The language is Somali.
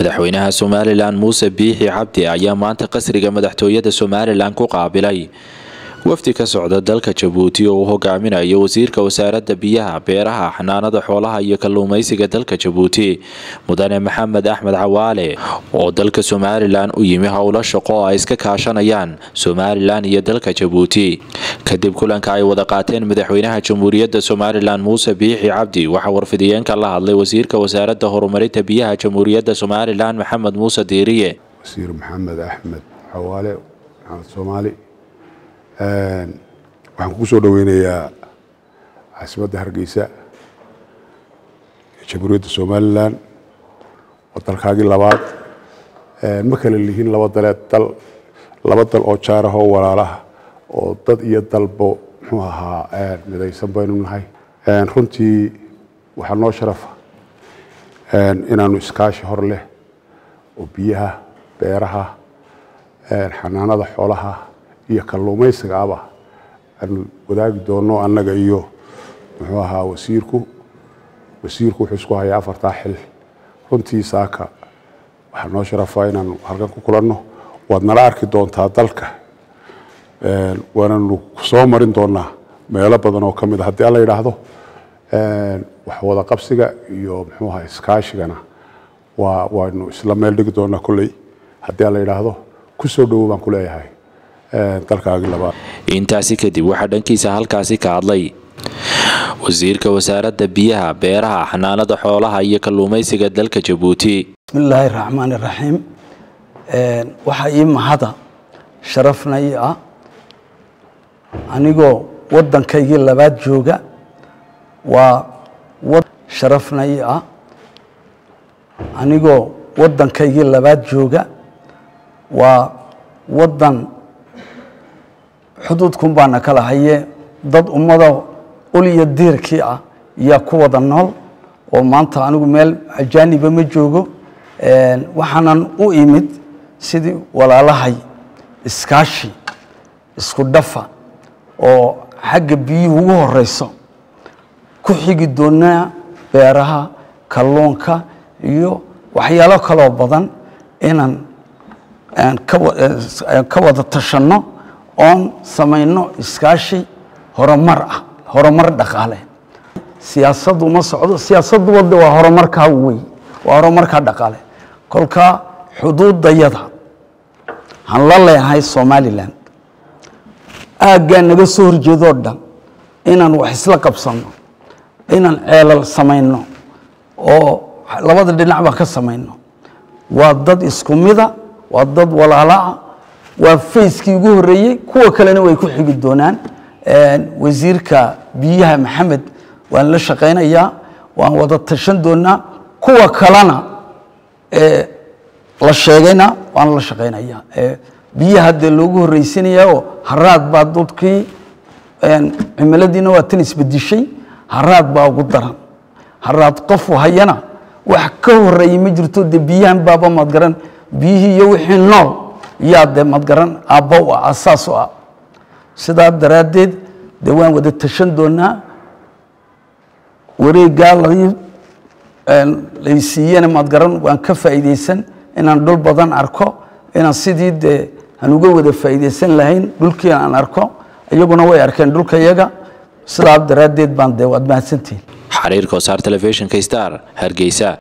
madaxweynaha somalilan muuse biixi cabdi ayaa maanta qasriga madaxtooyada somalilan ku qaabilay wafdi ka socda dalka jabuuti oo uu hogaaminayo wasiirka wasaaradda biyaha beeraha xanaanada xoolaha iyo kalluumeysiga dalka jabuuti mudane maxamed axmed cawaale oo dalka somalilan u yimi howlo shaqo oo ay iska kaashanayaan somalilan iyo dalka jabuuti kadib kulanka ay wada qaateen madaxweynaha jamhuuriyadda somalilan muuse biixi cabdi waxaa warfidiyeenka la hadlay wasiirka wasaaradda horumarinta biyaha jamhuuriyadda somalilan maxamed muuse diiriye wasiir maxamed axmed cawaale maxamed soomaali waxaan kugu soo dhoweynayaa caasimadda hargeysa ee jamhuuriyadda somalilan waa dalkaagii labaad ma kala lihiin laba dalee dal laba dal oo jaarahoo walaalaha oo dad iyo dalbo muxuu ahaa midaysan baynu nahay runtii waxaa noo sharafa inaanu iskaashi hor leh oo biyaha beeraha xanaanada xoolaha iyo kalluumaysiga aba aanu wadaagi doono annaga iyo muxuu ahaa wasiirku wasiirku wuxuu isku hayaa afartaa xil runtii saaka waxaa noo sharafa inaanu halkan ku kulanno waad nala arki doontaa dalka waananu soo marin doonaa meelo badan oo ka mid a haddii alla yidhaahdo wax wada qabsiga iyo muxuu ahaa iskaashigana waa waynu isla meel dhigi doonaa kolley haddii alla yidhaahdo ku soo dhowo baan ku leeyahay intaasi kadib waxaa dhankiisa halkaasi ka hadlay wasiirka wasaaradda biyaha beeraha xanaanada xoolaha iyo kalluumeysiga dalka jabuuti bismillaahi raxmaan iraxiim waxaa ii mahada sharafna ii ah anigoo waddankaygii labaad jooga waa sharafna ii ah anigoo waddankaygii labaad jooga waa waddan xuduudkun baana kala haye dad ummada ul iyo diirkii ah yaa ku wada nool oo maanta anigu meel ajaaniba ma joogo waxaanan u imid sidii walaalahay iskaashi isku dhafa oo xagga biyuhu ugu horeyso ku xigi doonaa beeraha kalluunka iyo waxyaalo kaloo badan inaan ka wada tashanno oon samayno iskaashi horumar ah horumar dhaqaale siyaasaddu ma socdo siyaasaddu wadda waa horumarkaa wey waa horumarkaa dhaqaale kolkaa xuduudayada han la leenahay somalilan aaggaa naga soo horjeedoo dhan inaan wax isla qabsanno inaan ceelal samayno oo labada dhinac baan ka samayno waa dad isku mida waa dad walaalaah waa fayskii ugu horeeyey kuwa kalena way ku xigi doonaan wasiirka biyaha maxamed waan la shaqaynayaa waan wada tashan doonaa kuwa kalena la sheegayna waan la shaqaynayaa biyaha dee loogu horreysinaya oo haraad baa dadkii cimiladiina waa tan isbedishay haraad baa ugu daran haraad qofu hayana wax ka horeeyey ma jirto dee biyahan baaba madgaran biyihii iyo wixii nool yaa dee madgaran aabba u ah asaas u ah sidaa daraaddeed dee waan wada tashan doonaa wareeggaa laysiiyana madgaran waan ka faa'iidaysan inaan dhul badan arko inaan sidii dee aan uga wada faa'iidaysan lahayn dhulkiina aan arko iyaguna way arkeen dhulka iyaga sidaa daraaddeed baan dee waad mahadsantihin xariirka wasaar telefishinka star hargeysa